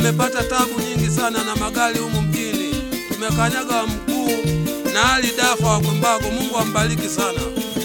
tumepata tabu nyingi sana na magari humu mjini, tumekanyaga mguu na hali dafa wa Kwembago. Mungu ambariki sana.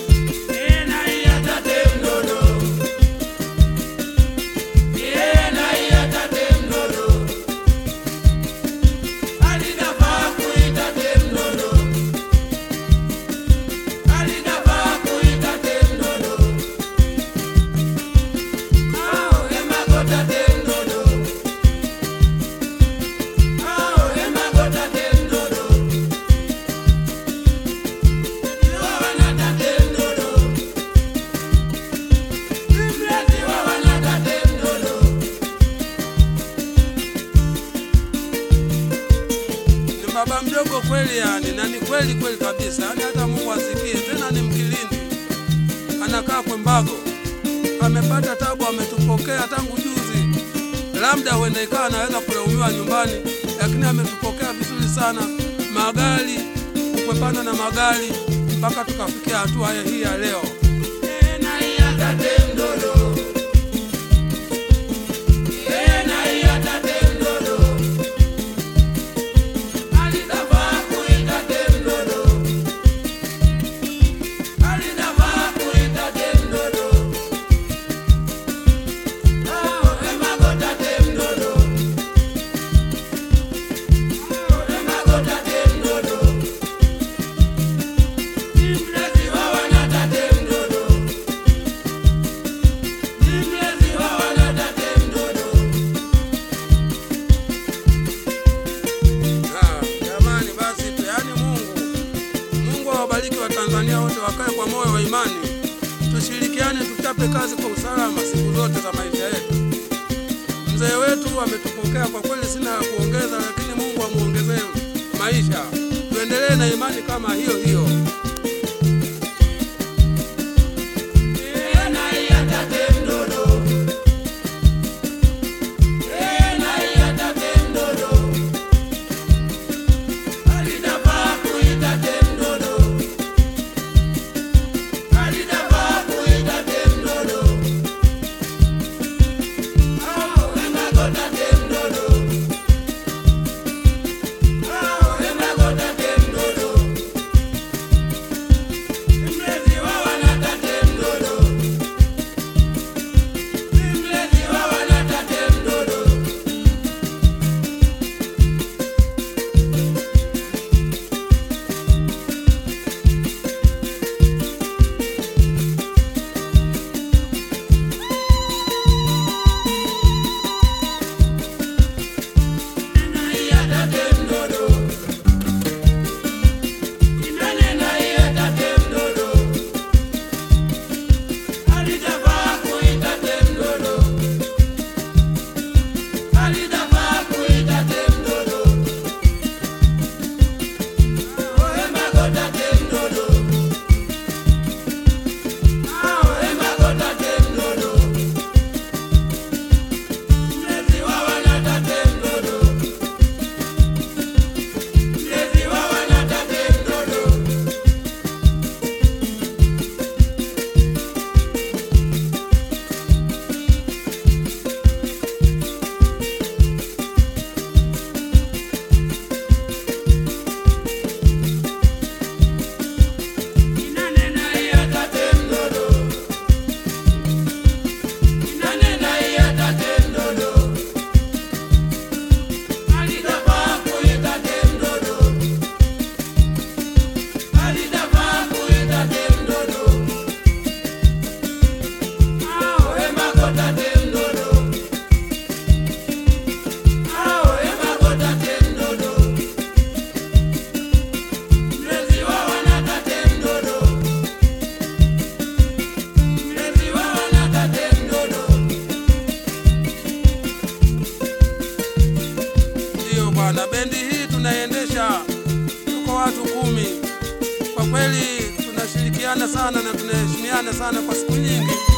Ni baba mdogo kweli, yani na ni kweli kweli kabisa, yani hata Mungu asikie. Tena ni Mkilindi, anakaa Kwembago, amepata tabu, ametupokea tangu juzi. Labda huenda ikawa anaweza kulaumiwa nyumbani, lakini ametupokea vizuri sana, magari kukwepana na magari mpaka tukafikia hatua hii ya leo. Ah, Jamani, basi tu, yaani Mungu Mungu awabariki Watanzania wote, wakae kwa moyo wa imani, tushirikiane, tuchape kazi kwa usalama siku zote za maisha yetu. Mzee wetu ametupokea kwa kweli, sina ya kuongeza, lakini Mungu amuongezee maisha, tuendelee na imani kama hiyo hiyo. Ndiyo bwana, bendi hii tunaiendesha, tuko watu kumi. Kwa kweli tunashirikiana sana na tunaheshimiana sana kwa siku nyingi.